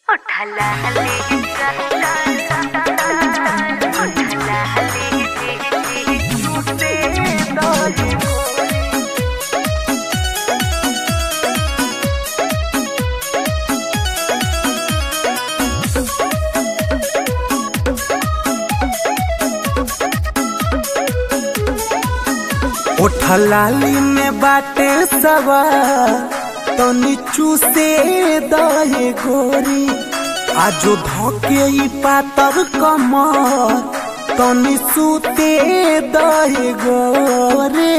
उठला ले उठला ले झूठे दौड़े ओठलाली में बाटे सवा तो नीचू से दहे गोरी आजो धोके ई पातर कमर तो निसूते दहे गोरे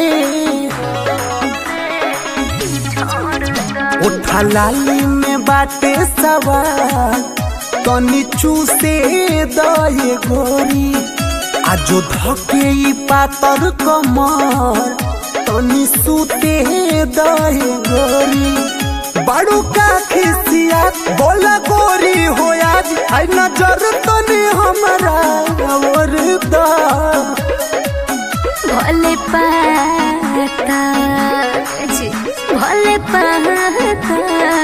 ओठलाली में बाटे सवा तो नीचू से दहे गोरी आजो धके ई पातर कमर तनी सूते दहे गोरी बड़ू का खिसिया बोला गोरी हो आज आई नजर तनी हमरा और दा भोले पाता जी, भोले पाता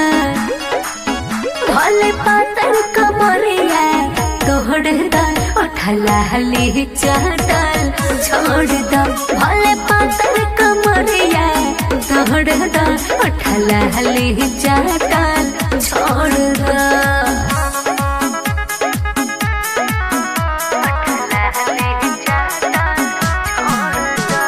भोले पातर कमरिया तोड़ दा उठला हली चाटल छोड़ दा भोले पातर कमरिया तोड़ दा उठला हली चाटल छोड़ दा उठला हली चाटल छोड़ दा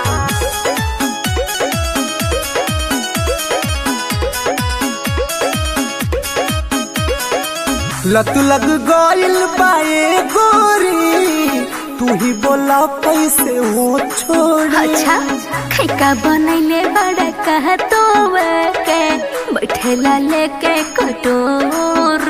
लत लग गइल बाए गोरी तू ही बोला कैसे हो छोड़ी अच्छा खैका बनैले बड़ा कह तो के बैठेला लेके कटोर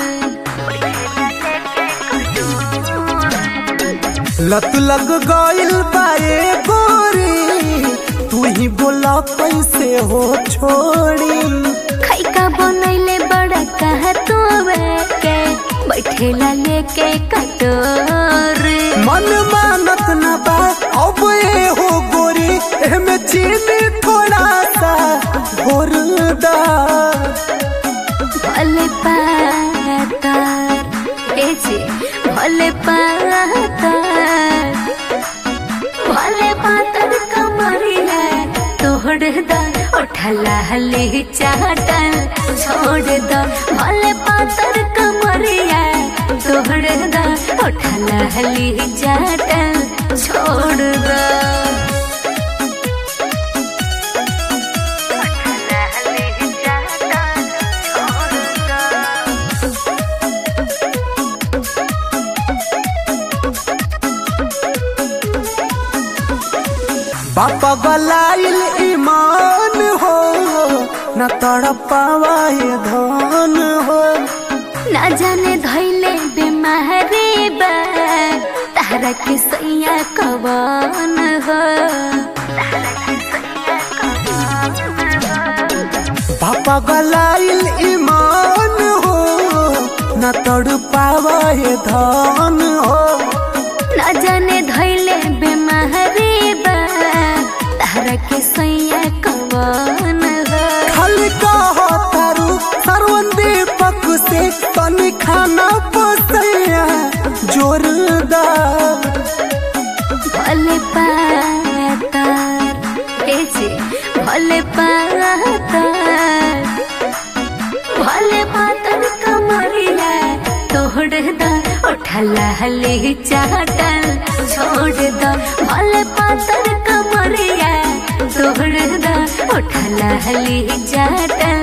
लत लग गइल बाए गोरी तू ही बोला कैसे हो छोड़ी खैका बनैले बड़ा कह तो के बैठेला लेके कटोर मन मानत न बा अब ए हो गोरी एमे चीनी थोड़ा सा घोर दा भले पातार ए जी भले पातार भले पातर कमरिया तोड़ दा उठला हली चाटल छोड़ दा भले पातर कमरिया तोड़ दा उठला हली चाटल छोड़ दा उठला हली चाटल छोड़ दा बापा गलाइल ईमान हो न तड़पावाए धन हो ना जाने धैले बीमारी बा तारा के सैया कवन हो बापा गलाइल ईमान हो न तड़पावाए धन हो ना जाने धैले बीमारी बा तारा के सैया कवन हो खाली कहो तारू सरवन दीपक से तनी खाना पसैया जोरदार भले पातार ए जी भले पातार भले पातर कमरिया तोड़ दा उठला हली चाटल छोड़ दा भले पातर कमरिया तोड़ दा उठला हली चाटल